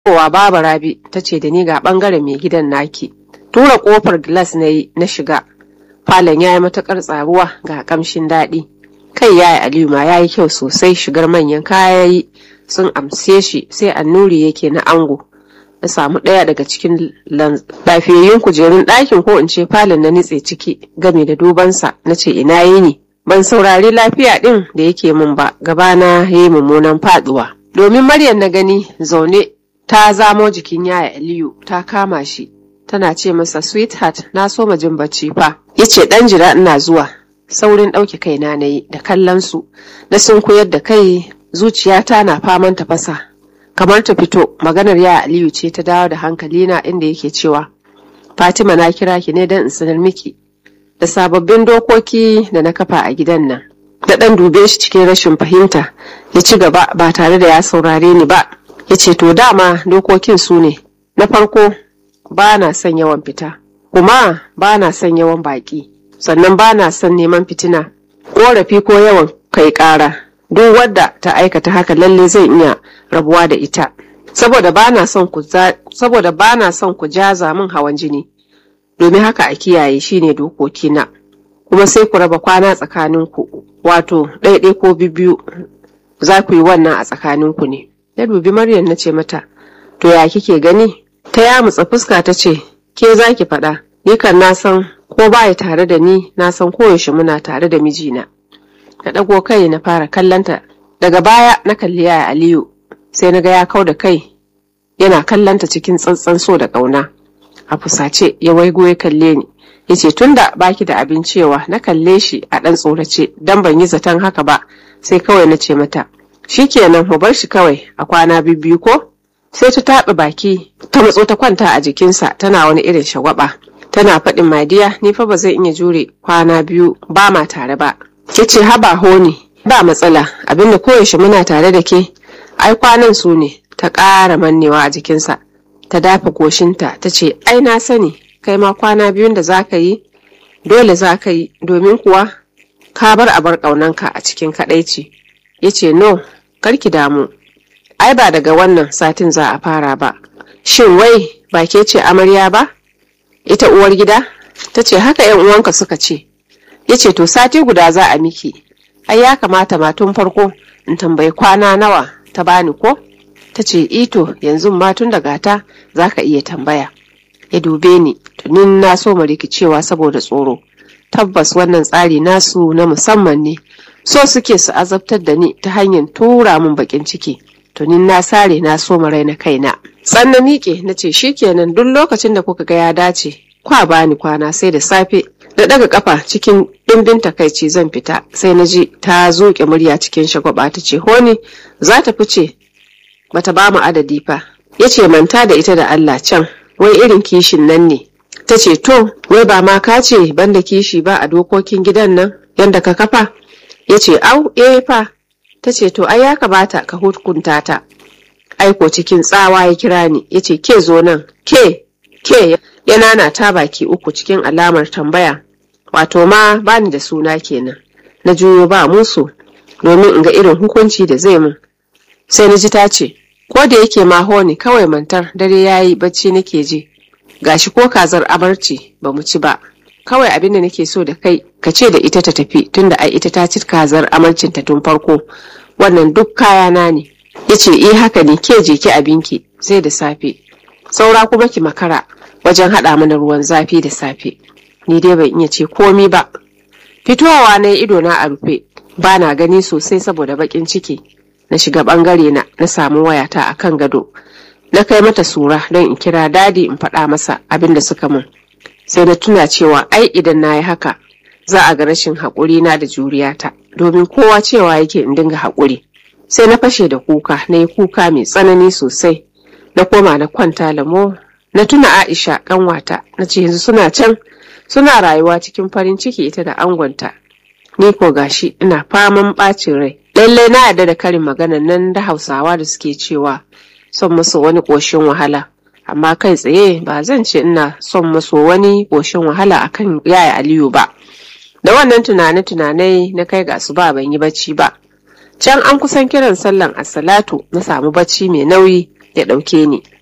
Kowa Baba Rabi ta ce da ni ga ɓangaren mai gidan naki. Tura ƙofar gilas na yi na shiga. Falon ya yi matuƙar tsaruwa ga ƙamshin daɗi. Kai ya yi Aliyu ma ya yi kyau sosai shigar manyan kaya yi sun amse shi sai annuri yake na ango. Na samu ɗaya daga cikin lafiyayyun kujerun ɗakin ko in ce falon na nitse ciki game da dubansa na ce ina yi ne. Ban saurari lafiya ɗin da yake min ba gabana ya yi mummunan faɗuwa. Domin Maryam na gani zaune ta zamo jikin yaya Aliyu ta kama shi tana ce masa sweetheart na so ma jin bacci fa yace dan jira ina zuwa saurin ɗauke kaina na yi da kallon su na sun koyar da kai zuciyata na faman tafasa kamar ta fito maganar yaya Aliyu ce ta dawo da hankalina inda yake cewa Fatima na kira ki ne don in sanar miki da sababbin dokoki da na kafa a gidan nan da ɗan dube shi cikin rashin fahimta ya ci gaba ba tare da ya saurare ni ba ya ce to dama dokokin su ne na farko ba na son yawan fita kuma ba na son yawan baƙi sannan ba na son neman fitina ƙorafi ko yawan kai ƙara duk wadda ta aikata haka lalle zan iya rabuwa da ita saboda ba na son ku saboda ba na son ku jaza min hawan jini domin haka a kiyaye shine dokokina kuma sai ku raba kwana tsakaninku wato ɗaiɗai ko biyu za ku yi wannan a tsakaninku ne ya dubi maryam na ce mata to ya kike gani ta yamutsa fuska ta ce ke za ki faɗa ni kan na san ko baya tare da ni na san koyaushe muna tare da mijina na ɗago kai na fara kallanta daga baya na kalli yaya aliyu sai na ga ya kau da kai yana kallanta cikin tsantsan so da ƙauna a fusace ya waigo ya kalle ni ya ce tunda baki da abin cewa na kalle shi a ɗan tsorace don ban yi zaton haka ba sai kawai na ce mata shikenan mu bar shi kawai a kwana biyu ko sai ta taɓa baki ta matso ta kwanta a jikinsa tana wani irin shagwaba tana faɗin madiya ni fa ba zai iya jure kwana biyu ba ma tare ba ya ce haba honi ba matsala abinda koyaushe muna tare da ke ai kwanan su ne ta ƙara mannewa a jikinsa ta dafa goshinta ta ce ai na sani kai ma kwana biyun da za ka yi dole za ka yi domin kuwa ka bar abar ƙaunanka a cikin kaɗaici ya ce no karki damu ai ba daga wannan satin za a fara ba shin wai ba ke ce amarya ba ita uwar gida ta ce haka yan uwanka suka ce ya ce to sati guda za a miki ai ya kamata ma tun farko in tambayi kwana nawa ta bani ko ta ce ito yanzu ma tun daga ta za ka iya tambaya ya dube ni tunin na so mu rikicewa saboda tsoro tabbas wannan tsari nasu na musamman ne so suke su azabtar da ni ta hanyar tura min bakin ciki tunin na sare na so rai na kaina tsan na miƙe na ce shikenan duk lokacin da kuka ga ya dace kwa bani kwana sai da safe da daga kafa cikin ɗimbin takaici zan fita sai na ji ta zuƙe murya cikin shagwaba ta ce honi za ta fice bata ba mu adadi fa ya ce manta da ita da Allah can wai irin kishin nan ne ta ce to wai ba ma ka ce banda kishi ba a dokokin gidan nan yanda ka kafa ya ce au eh fa ta ce to ai ya kamata ka hukunta ta aiko cikin tsawa ya kira ni ya ce ke zo nan ke ke ya nana ta baki uku cikin alamar tambaya wato ma bani da suna kenan na juyo ba musu domin in ga irin hukunci da zai mun sai na ji ta ce ko da yake ma honi kawai mantar dare yayi bacci nake ji gashi ko kazar abarci ba mu ci ba kawai abin da nake so da kai ka ce da ita ta tafi tunda ai ita ta ci kazar amarcinta tun farko wannan duk kayana ne ya ce eh haka ne ke je ki abinki sai da safe saura kuma ki makara wajen haɗa mana ruwan zafi da safe ni dai ban iya ce komi ba fitowa na ido na a rufe ba na gani sosai saboda baƙin ciki na shiga ɓangare na na samu wayata a kan gado na kai mata sura don in kira dadi in faɗa masa abin da suka mun sai na tuna cewa ai idan na yi haka za a ga rashin haƙuri na da juriyata domin kowa cewa yake in dinga haƙuri sai na fashe da kuka na yi kuka mai tsanani sosai na koma na kwanta lamo na tuna aisha ƙanwata na ce yanzu suna can suna rayuwa cikin farin ciki ita da angonta ni ko gashi ina faman ɓacin rai lallai na yarda da karin maganan nan da hausawa da suke cewa son musu wani ƙoshin wahala amma kai tsaye ba zan ce ina son musu wani ƙoshin wahala akan yaya aliyu ba da wannan tunane-tunanai na kai ga su ba ban yi bacci ba can an kusan kiran sallan assalatu na samu bacci mai nauyi ya ɗauke ni